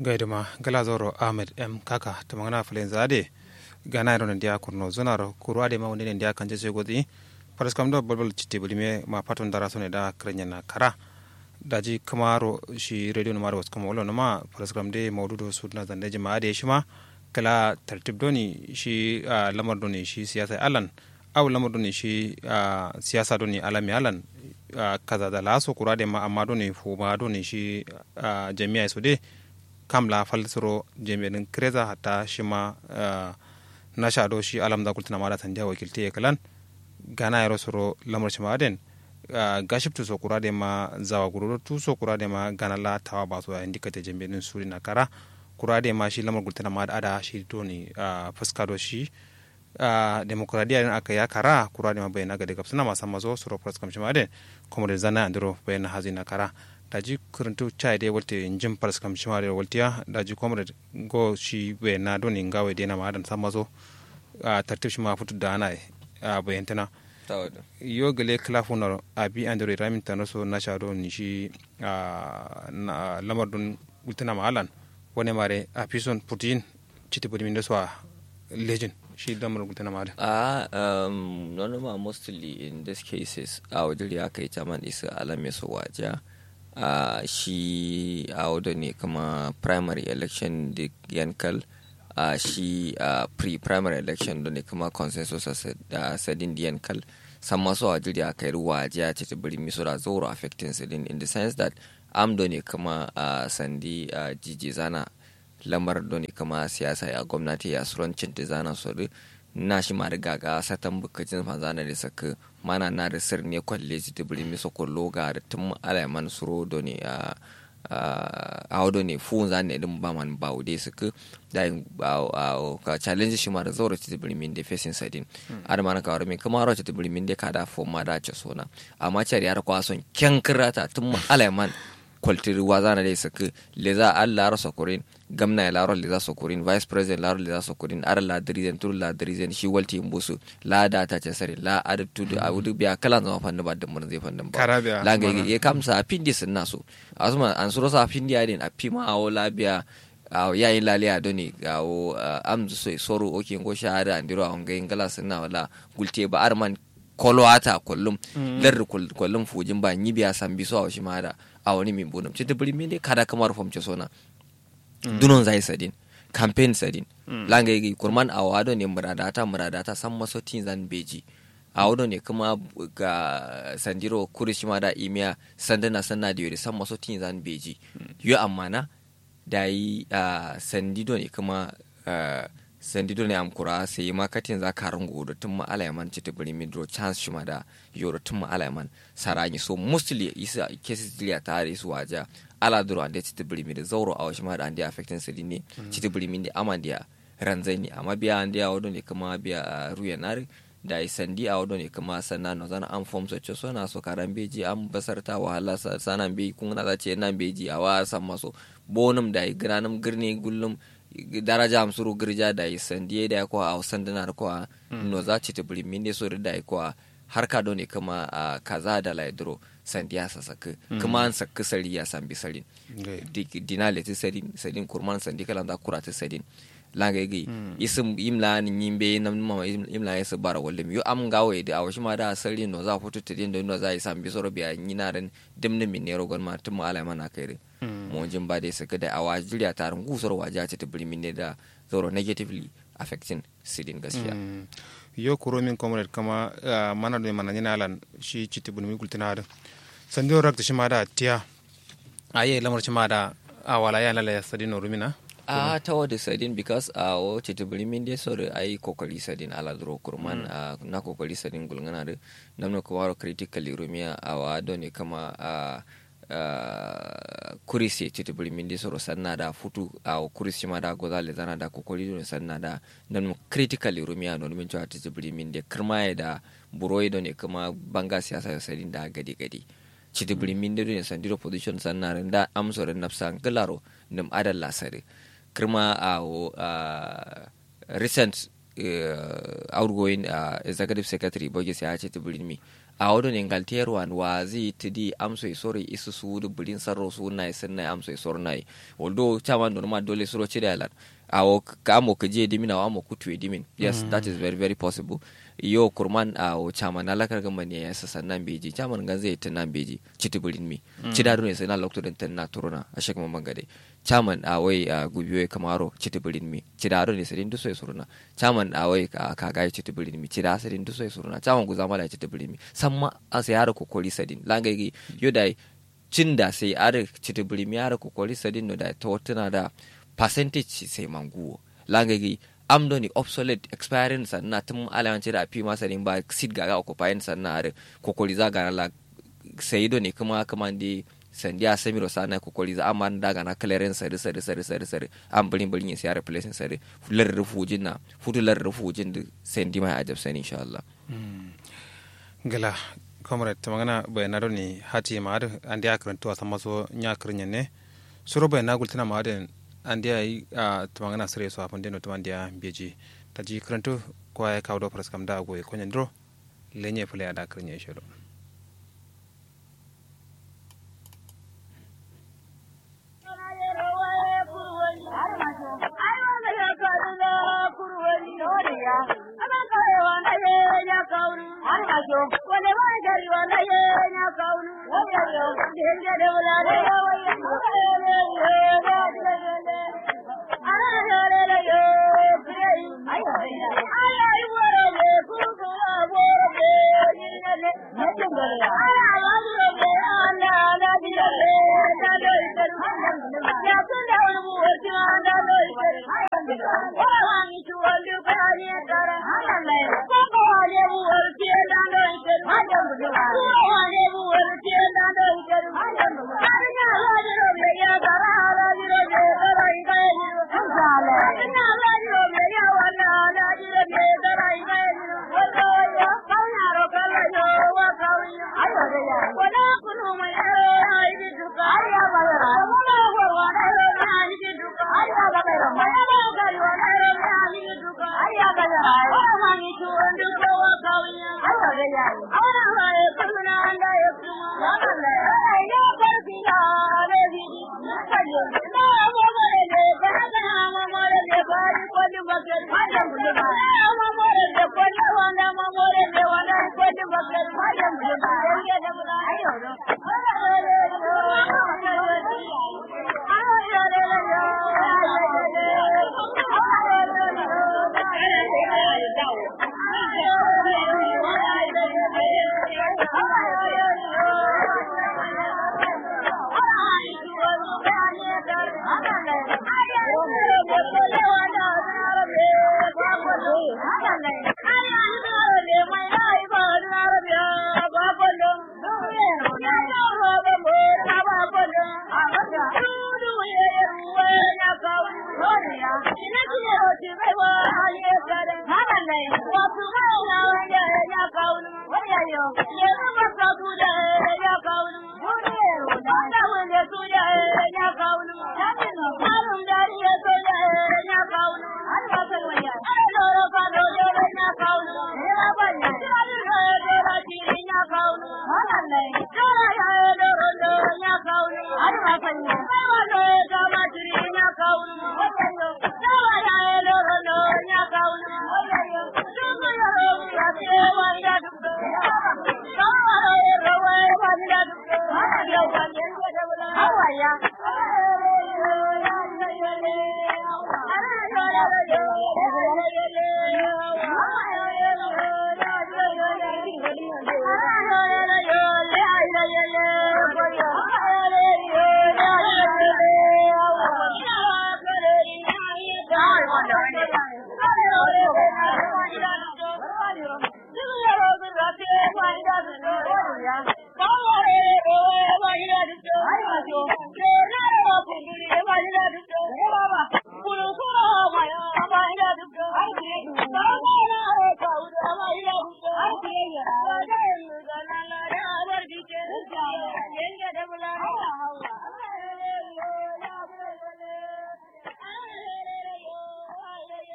gaiduma galazoro ahmed m kaka tamangana falen zade gana ro ndia kurno zonaro kuru ade ma wonde ndia kanje se godi paras kam do bolbol citte bulime ma paton dara sone da krenya na kara daji kamaro shi radio numaro was kama wala ma paras kam de mawdudo sudna zande jama ade shima kala tartib doni shi lamar doni shi siyasa alan aw lamar doni shi siyasa doni alami alan kaza da laso kurade ma amma doni fuma doni shi jami'a su de kam la falsiro jami'in kreza hatta shi ma na shado shi alam da kultuna ma da tanja wakilti ya kalan gana yaro soro lamar shi ma den gaship tu so kurade ma zawa gururo tu so kurade ma gana la tawa ba so ya indika te jami'in suri na kara kurade ma shi lamar kultuna ma da ada shi doni fuska do shi demokradiya din aka ya kara kurade ma bayana ga daga suna masan mazo soro pras kam shi ma den kuma da zana andro bayana hazina kara daji kurintu chai de wolte njim paras kam shimare woltiya daji comrade go shi be na doni ngawe de na madan samazo a tartib shima futu da na a bayantana yo gele klafu na abi andore ramin tanoso na shado ni shi a lamar don ultana malan wani mare a pison putin chiti budi min so legend shi lamar ultana malan ah um no no mostly in these cases a wajiri aka yi taman isa alame so waja uh, shi a uh, ne kama primary election da yankal uh, shi uh, pre-primary election da ne kama consensus da uh, sadin da yankal san masu a jiri a kai ruwa jiya ce ta biri misura zoro affecting sadin in the sense that am da ne kama uh, sandi uh, jiji zana lamar da ne kama siyasa ya gwamnati ya surancin da zana so na shi ma riga ga satan bukacin fanzana da saka mana na da sir ne kwalle ji da biri miso kullo ga da tun alaiman suro do ne a a wado ne fu za ne din ba man ba wude suka da ka challenge shi ma da zoro ci biri min da facing sadin ar mana ka waro min kuma ro ci biri min da ka da fo ma da ce sona amma cari har kwa son kyankirata tun alaiman kwaltiri wazana dai saka leza al laro sokorin gamna laro leza sokorin vice president laro leza sokorin ar la dirizen tur la dirizen shi walti mbusu la da ta ce sare la ad tu da wudu biya kala zama fanda ba da mun zai fanda ba la ga ye kamsa pindi sun naso asuma an suro sa pindi adin a pima awo la biya aw yayi lali a doni awo am so soro oke ngo shahada andiro a ngai ngala sunna wala gulte ba arman kolwata kullum lar kullum fujin ba nyi biya san biso a shi mada a wani min bunum ci dubri min kada kamar fom ce sona dunon zai sadin campaign sadin langa yi kurman a wado ne muradata muradata san maso tin zan beji a wado ne kuma ga sandiro kurishi ma da imiya sandana sanna da yori san maso tin zan beji yo amma na da yi sandido ne kuma sandido ne amkura sai ma katin za ka rango da tun ma alaiman ci tibiri midro chance shi ma da yoro tun ma alaiman sarani so mostly isa cases dilia ta da su waja ala duro ande ci tibiri mid zauro a washi ma da ande affecting sidi ne ci tibiri mid amma dia ranzai ne amma biya ande a wado ne kuma biya ruya nari da sandi a wado ne kuma sanna no zana an form so so na so karan beji an basarta wahala sanan be kun na za ce nan beji a wa san maso bonum da granum girne gullum daraja am suru girja da yi sandiye da ko a sandana ko a no za ci ta buri minde so da ko a harka do ne kuma a kaza da laidro sandiya sa saka kuma an saka sari ya san bi sarin dinale ti sarin sarin kurman sandi kala da kurata sarin langa gi isim imla ni nyimbe na mama imla yasa bara wallim yo am gawe da awashi ma da sari no za futu tidin do no za yi san bi soro biya nyinaren dimni min ne rogon ma tum ala mana kai mo jin ba dai saka da awa jiriya tarin gusar waje ta ta birni ne da zoro negatively affecting sidin gaskiya yo kuro min comrade kama mana do mana nyina alan shi citi bulmi kultina da sando rak shi ma da tiya aye lamar shi ma da awala ya lala sadin rumina a ta wadda sadin because a uh, wace ta biri min dai sore ai kokari sadin ala duro kurman mm. uh, na kokari sadin gulngana da namna ko waro critically rumiya a wa ne kama a Uh, kurisi titi buri mindi soro sanna da futu a uh, kurisi ma da goza le zana da kokori don sanna da nan critically rumiya no min cewa titi buri mindi kirma da buroi don kuma banga siyasa ya sadin da gadi gadi titi buri mindi don sandiro position sanna da amsoren nafsa galaro nim adal lasare kirma a uh, recent outgoing executive secretary bogi sai ya ce tibiri mi a wado ne ngalterwan wa zi tidi amso isoro isu su du bulin sarro su na isin na amso isoro na although chaman don ma dole suro chide alan awo kamo kaje dimin awo amo kutu dimin yes that is very very possible yo kurman a o chaman alakar gamba ne ya sasa nan beji chaman gan zai ta nan beji chiti bulin mi chida do ne sai na lokto den tan na turuna a shek mamman gade chaman a wai a gubiyo kamaro chiti bulin mi chida do ne sai duso ya suruna chaman a wai ka ga chiti bulin mi chida sai duso ya suruna chaman guzama da chiti bulin mi samma a sai har kokoli sadin langai yo dai cinda sai are chiti bulin mi are kokoli sadin no da to tana da percentage sai manguwo langagi amdo ni obsolete expiring sanna tun alawanci da fi masa ne ba sit gaga occupying sanna are kokoli za gara la sai do ne kuma kuma di sandi a samiro sana kokoli za amma daga na clearance sari sari sari sari sari an bulin bulin ya siya replacing sari fular rufujin na futular rufujin da sandi mai ajab sani insha Allah gala comrade ta magana bayanaro ne hati ma da an da karantu a sama so nya kirnya ne suro bayana gultana ma da an da yi a tumangana sire so afon deno tuman dia beji ta ji karantu ko ya kawo do pras kam da go ko nyandro lenye fule ada kirnya shelo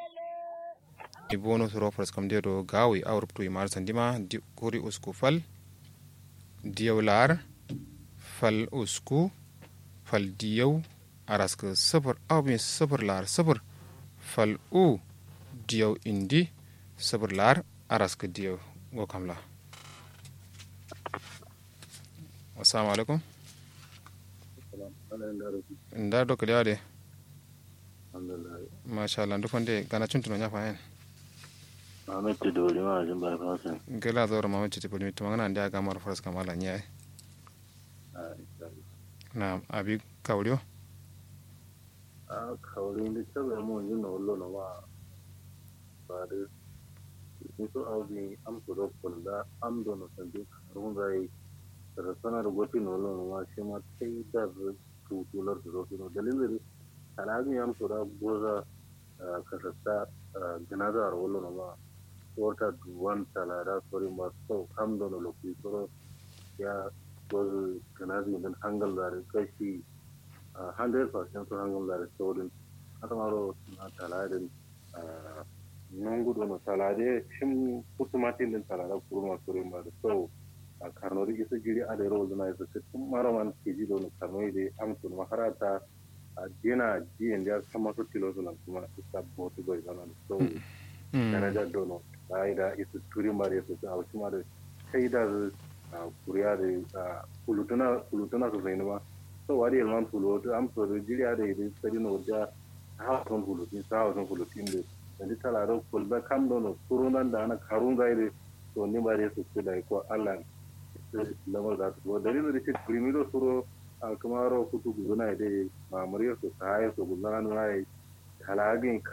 bono suro pras kam de do gawi awr tu mar sandima di kuri usku fal diyau lar fal usku fal diyau araska sifir au bin sifir lar sifir fal u diyau indi sifir lar araska diyau go kamla assalamu alaikum nda do kaliya de masha Allah duk wanda gana cin tunan ya fahen Ahmed Tidori ma jin bai fasin. gela zo rama mace tipul mi tumanga ndia ga mar faras kamala nyai na abi kawliyo A kawai da ta bai mun jin na wallo na ma ba da ni so audi am to do kulla am do no san duk run gai da sanar goti no wallo na ma shi ma sai da tu tular da zo no dalilin alami am to da goza kasasta ganaza wallo na ma wata duwan talara sori ma so am do no lokaci soro ya gozu ganazi dan hangal da kashi 100% so hangal da saurin hata maro na talarin nungu dono talade shim kusumatin din talara kurma sori ma da so a karno da isa jiri a da yaro zuna isa tun mara man ke ji dono karno da amsun maharata a jina jiyan da sama su tilo suna kuma isa botu bai zana so darajar dono bayi da isa turi mara su a wasu mara sai da kuriya da kulutuna su sai ma so wari yalman fulutu am so jiri a da yi sari na wajen hawasan fulutin sa hawasan fulutin da da talaro kulba kam dono turunan da ana karun zai da to ni ba da su su da ko allah lamar da su dalilin da shi primero suro a kamaro kutu guduna da mamuriyar su ta haye su gudana na yi halagin